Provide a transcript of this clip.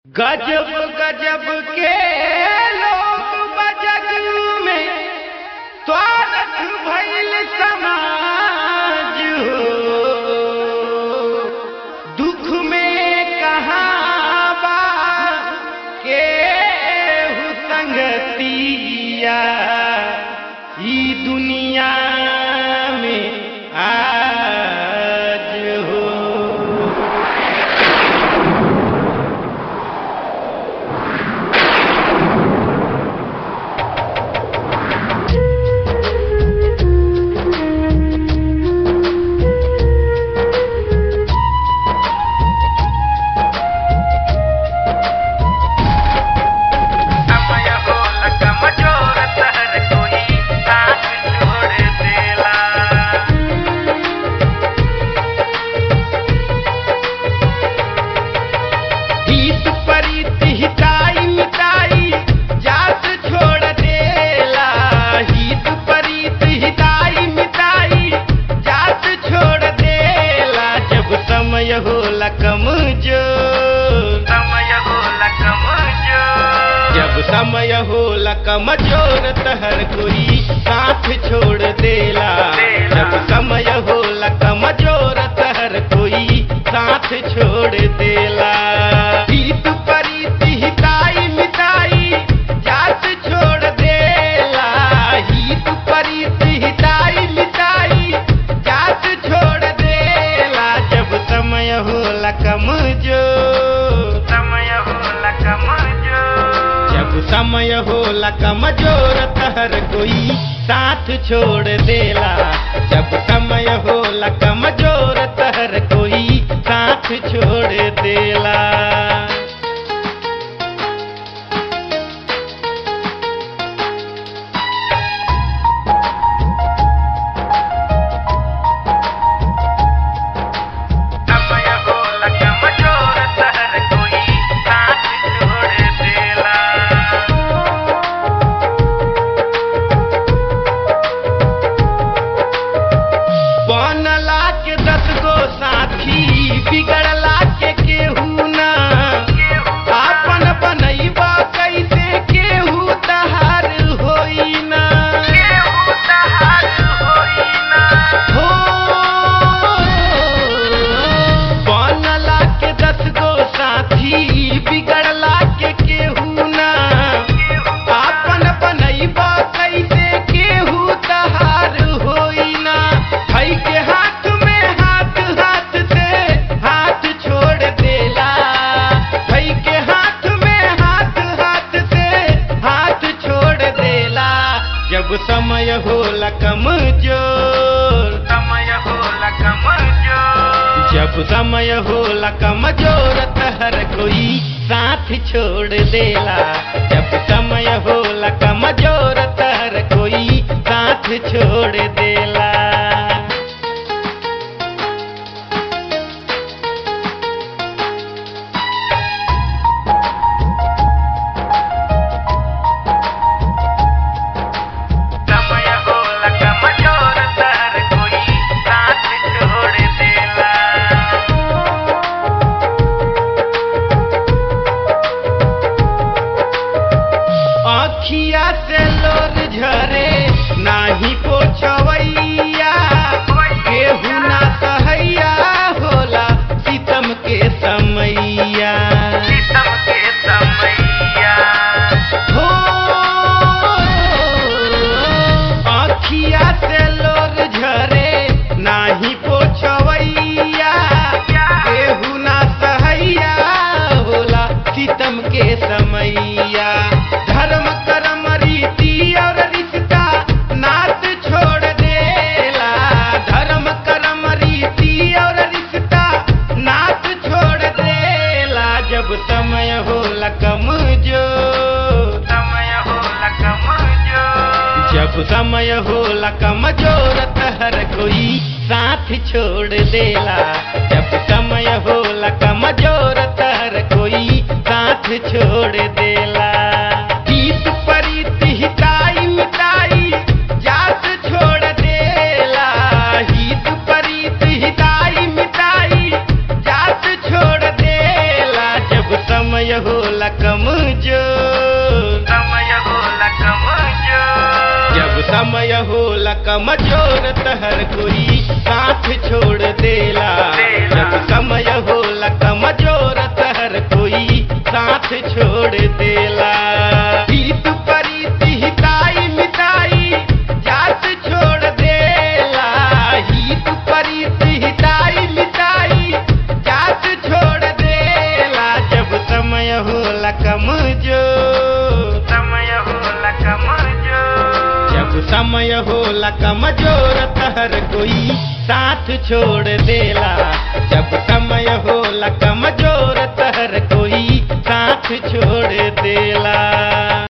गजब गजब के लोग बजग में स्वागत भइल समाज हो दुख में कहाँ बा के संगतिया ई दुनिया में आज हो समय होला कमजोर हर कोई साथ छोड़ देला हित परित हिताई मिताई जात छोड़ देला हित परित हिताई मिताई जात छोड़ देला जब समय होला कमजोर समय होला कमजोर जब समय होला कमजोर त हर कोई साथ छोड़ देला जब समय होला कमजोर त हर कोई साथ छोड़ देला हित परित हिताई मिताई जात छोड़ देला हित परित हिताई मिताई जात छोड़ देला जब समय होला कमजोर समय होला कमजोर जब समय होला कमजोर त हर कोई साथ छोड़ देला जब समय होला कमजोर त हर कोई साथ छोड़ देला समय होला कमजोर हर कोई साथ छोड़ देला बनला के दस गो साथी बिगड़ला के केहू ना आपन बनैबा कैसे केहू तहार होई ना केहू तहार होई ना हो बनला के दस गो साथी बिगड़ला के केहू ना आपन बनैबा कैसे केहू तहार होई ना हई के हाथ में हाथ हाथ से हाथ छोड़ देला हई के हाथ में हाथ हाथ से हाथ छोड़ देला जब समय होला कमजोर समय होला कमजोर जब समय होला कमजोर त हर कोई साथ छोड़ देला जब समय होला कमजोर त हर कोई साथ छोड़ देला समय होला कमजोर हर कोई साथ छोड़ देला आखिया से लोर झरे नाही पोछवैया केहू ना सहैया होला सितम के समैया सीतम के समैया हो आखिया से लोर झरे नाही पोछवैया केहू ना सहैया होला सितम के समैया धर्म कर्म रीति और रिश्ता नात छोड़ देला धर्म कर्म रीति और रिश्ता नात छोड़ देला जब समय होला कमजोर समय होला कमजोर जब समय होला कमजोर त हर कोई साथ छोड़ देला जब समय होला कमजोर त हर कोई साथ छोड़ देला हित परित हिताई मिताई जात छोड़ देला हित परित हिताई मिताई जात छोड़ देला जब समय हो होला कमजोर समय होला कमजोर जब समय होला कमजोर तहर कोई साथ छोड़ देला जब समय होला कमजोर तहर कोई साथ छोड़ देला हित परीति हिताई मिताई जात छोड़ देला हित परीति हिताई मिताई जात छोड़ देला जब समय होला कमजोर समय होला कमजोर जब समय होला कमजोर तहर कोई साथ छोड़ देला जब समय होला कमजोर तहर कोई साथ छोड़ देला